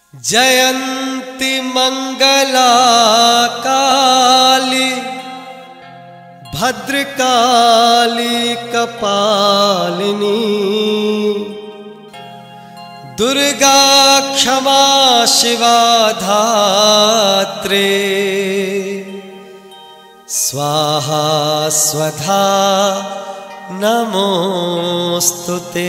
जयन्ति मङ्गला काली भद्रकाली कपालिनी दुर्गा क्षमा शिवा धात्रे स्वाहा स्वधा नमोऽस्तु ते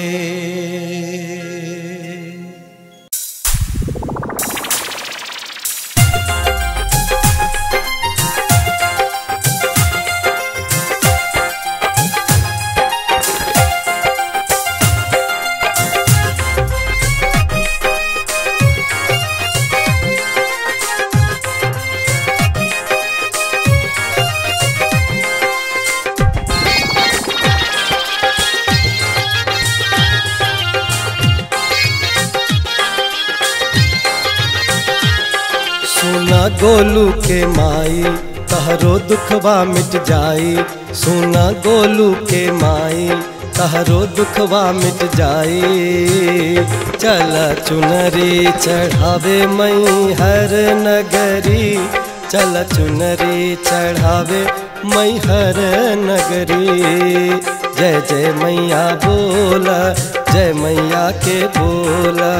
सुना गोलू के माई तहरो दुखवा मिट जाई सुना गोलू के माई तहरो दुखवा मिट जाई चल चुनरी चढ़ावे मई हर नगरी चल चुनरी चढ़ावे मई हर नगरी जय जय मैया बोला जय मैया के बोला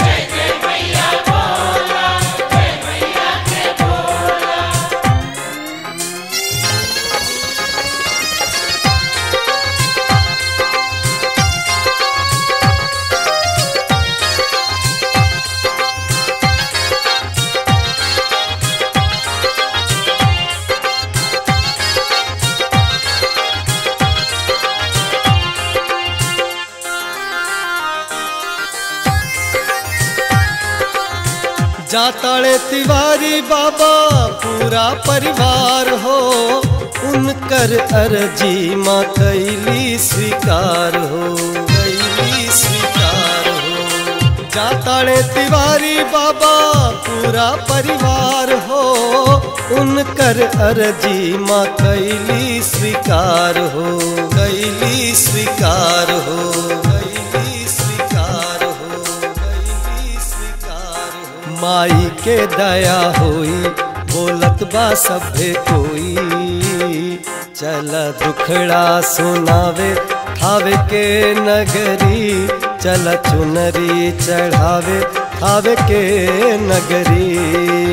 जाताड़े तिवारी बाबा पूरा परिवार हो उनकर अर्जी माँ कैली स्वीकार हो कैली स्वीकार हो जाताड़े तिवारी बाबा पूरा परिवार हो उनकर अर्जी माँ कैली स्वीकार हो कैली स्वीकार हो कैली स्वीकार हो कैली स्वीकार हो माई के दया होई बोलत बा सभे कोई चल दुखड़ा सुनावे खावे के नगरी चल चुनरी चढ़ावे खावे के नगरी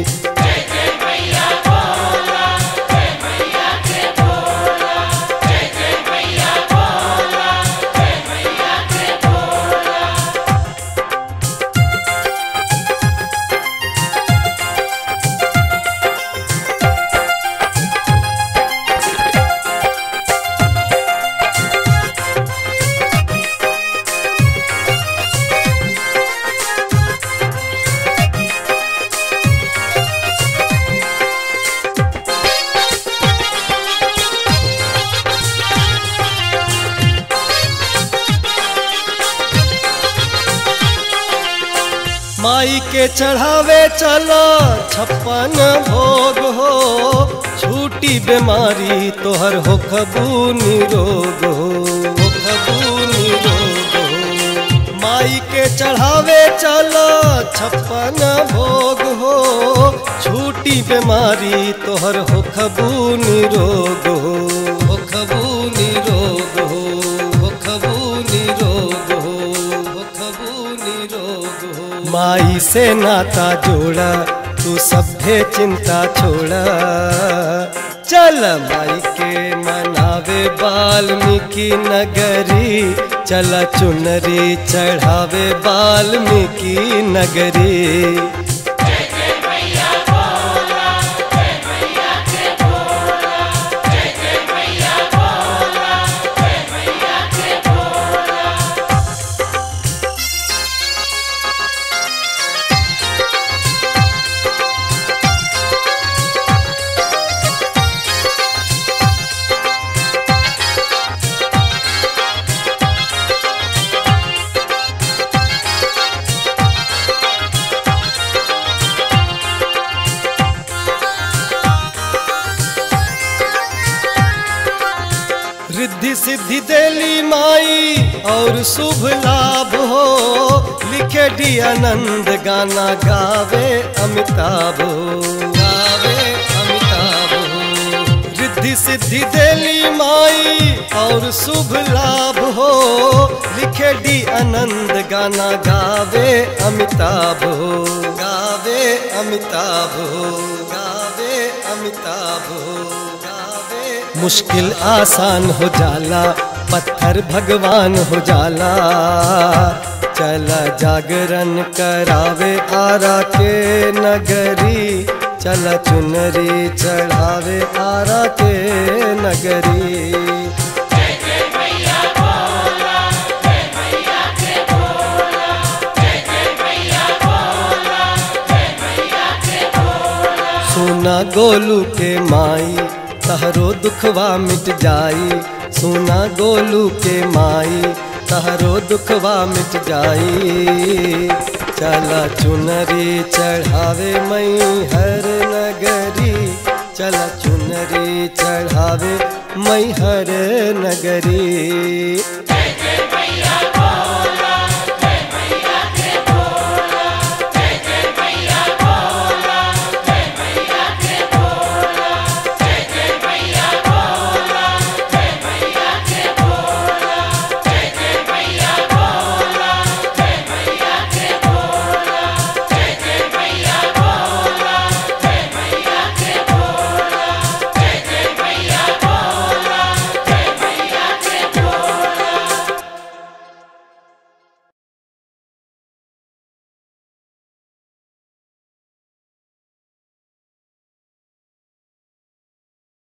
माई के चढ़ावे चला छप्पन भोग हो छूटी बीमारी तोहर हो खबू निरोग हो हो खबू निरोग हो माई के चढ़ावे चला छप्पन भोग हो छूटी बीमारी तोहर हो खबू निरोग हो हो खबू निरोग हो हो खबू निरोग हो हो खबू निरोग हो माई से नाता जोड़ा तू सभ्य चिंता छोड़ा चल माई के मनावे वाल्मीकि नगरी चल चुनरी चढ़ावे वाल्मीकि नगरी रिद्धि सिद्धि देली माई और शुभ लाभ हो लिखे डी आनंद गाना गावे अमिताभ गावे अमिताभ रिद्धि सिद्धि देली माई और शुभ लाभ हो लिखे डी आनंद गाना गावे अमिताभ गावे अमिताभ गावे अमिताभ गावे मुश्किल आसान हो जाला पत्थर भगवान हो जाला चला जागरण करावे आरा के नगरी चला चुनरी चढ़ावे आरा के नगरी सुना गोलू के माई तहरो दुखवा मिट जाई सुना गोलू के माई तहरो दुखवा मिट जाई चला चुनरी चढ़ावे मई हर नगरी चला चुनरी चढ़ावे मई हर नगरी